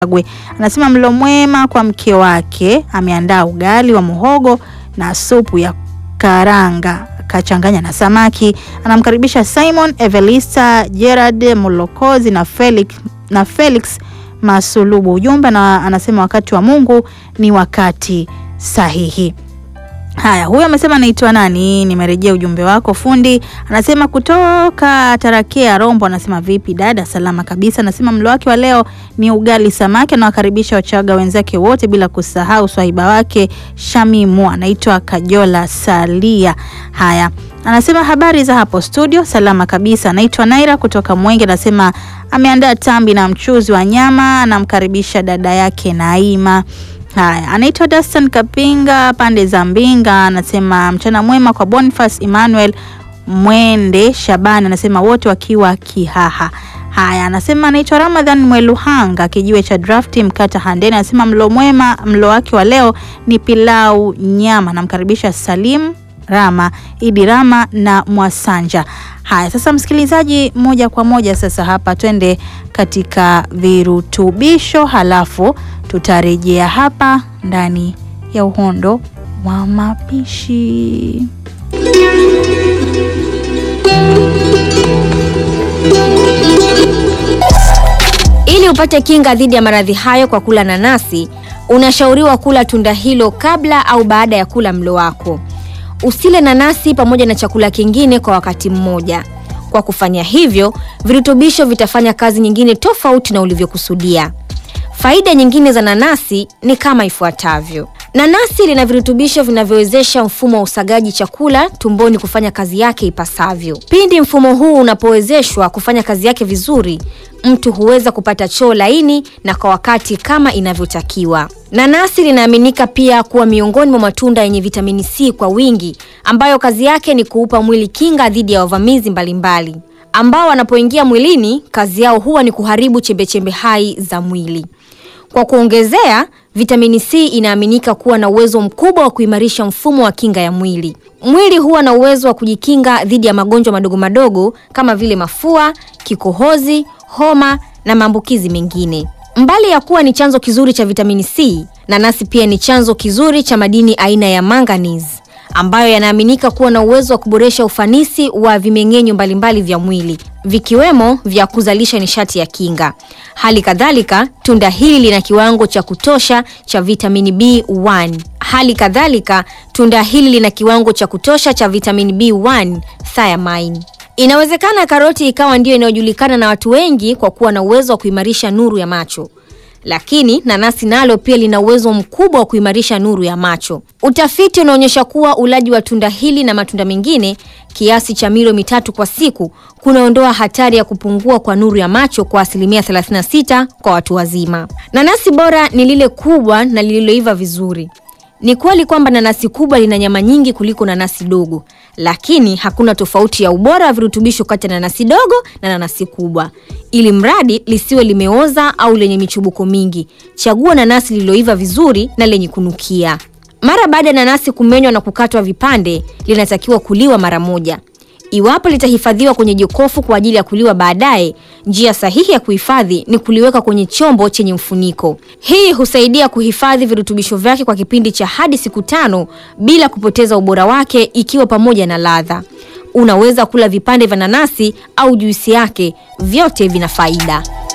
Karagwe. Anasema mlo mwema kwa mke wake, ameandaa ugali wa muhogo na supu ya karanga kachanganya na samaki. Anamkaribisha Simon Evelista, Gerard Mulokozi na Felix, na Felix Masulubu. Ujumbe na anasema wakati wa Mungu ni wakati sahihi. Haya, huyo amesema anaitwa nani? Nimerejea ujumbe wako fundi. Anasema kutoka Tarakea Rombo, anasema vipi dada? Salama kabisa. Anasema mlo wake wa leo ni ugali samaki. Anawakaribisha Wachaga wenzake wote bila kusahau swahiba wake Shamimu, anaitwa Kajola Salia. Haya, anasema habari za hapo studio, salama kabisa. Anaitwa Naira kutoka Mwenge, anasema ameandaa tambi na mchuzi wa nyama. Anamkaribisha dada yake Naima. Haya, anaitwa Dastan Kapinga pande za Mbinga, anasema mchana mwema kwa Boniface Emmanuel Mwende Shabani, anasema wote wakiwa Kihaha. Haya, anasema anaitwa Ramadhan Mweluhanga kijiwe cha drafti Mkata Handeni, anasema mlo mwema, mlo wake wa leo ni pilau nyama. Namkaribisha Salim Rama, Idi Rama na Mwasanja. Haya, sasa msikilizaji, moja kwa moja sasa hapa twende katika virutubisho, halafu tutarejea hapa ndani ya uhondo wa mapishi. Ili upate kinga dhidi ya maradhi hayo kwa kula nanasi, unashauriwa kula tunda hilo kabla au baada ya kula mlo wako. Usile nanasi pamoja na chakula kingine kwa wakati mmoja. Kwa kufanya hivyo, virutubisho vitafanya kazi nyingine tofauti na ulivyokusudia. Faida nyingine za nanasi ni kama ifuatavyo. Nanasi lina virutubisho vinavyowezesha mfumo wa usagaji chakula tumboni kufanya kazi yake ipasavyo. Pindi mfumo huu unapowezeshwa kufanya kazi yake vizuri, mtu huweza kupata choo laini na kwa wakati kama inavyotakiwa. Nanasi linaaminika pia kuwa miongoni mwa matunda yenye vitamini C kwa wingi, ambayo kazi yake ni kuupa mwili kinga dhidi ya wavamizi mbalimbali ambao wanapoingia mwilini, kazi yao huwa ni kuharibu chembechembe hai za mwili. Kwa kuongezea, vitamini C inaaminika kuwa na uwezo mkubwa wa kuimarisha mfumo wa kinga ya mwili. Mwili huwa na uwezo wa kujikinga dhidi ya magonjwa madogo madogo kama vile mafua, kikohozi, homa na maambukizi mengine. Mbali ya kuwa ni chanzo kizuri cha vitamini C, nanasi pia ni chanzo kizuri cha madini aina ya manganese ambayo yanaaminika kuwa na uwezo wa kuboresha ufanisi wa vimeng'enyo mbalimbali vya mwili vikiwemo vya kuzalisha nishati ya kinga. Hali kadhalika, tunda hili lina kiwango cha kutosha cha vitamini B1. Hali kadhalika, tunda hili lina kiwango cha kutosha cha vitamini B1 thiamine. Inawezekana karoti ikawa ndiyo inayojulikana na watu wengi kwa kuwa na uwezo wa kuimarisha nuru ya macho lakini nanasi nalo pia lina uwezo mkubwa wa kuimarisha nuru ya macho. Utafiti unaonyesha kuwa ulaji wa tunda hili na matunda mengine kiasi cha milo mitatu kwa siku kunaondoa hatari ya kupungua kwa nuru ya macho kwa asilimia 36 kwa watu wazima. Nanasi bora ni lile kubwa na lililoiva vizuri. Ni kweli kwamba nanasi kubwa lina nyama nyingi kuliko nanasi dogo, lakini hakuna tofauti ya ubora wa virutubisho kati ya nanasi dogo na nanasi kubwa. Ili mradi lisiwe limeoza au lenye michubuko mingi, chagua nanasi lililoiva vizuri na lenye kunukia. Mara baada ya nanasi kumenywa na kukatwa vipande, linatakiwa kuliwa mara moja. Iwapo litahifadhiwa kwenye jokofu kwa ajili ya kuliwa baadaye, njia sahihi ya kuhifadhi ni kuliweka kwenye chombo chenye mfuniko. Hii husaidia kuhifadhi virutubisho vyake kwa kipindi cha hadi siku tano bila kupoteza ubora wake, ikiwa pamoja na ladha. Unaweza kula vipande vya nanasi au juisi yake, vyote vina faida.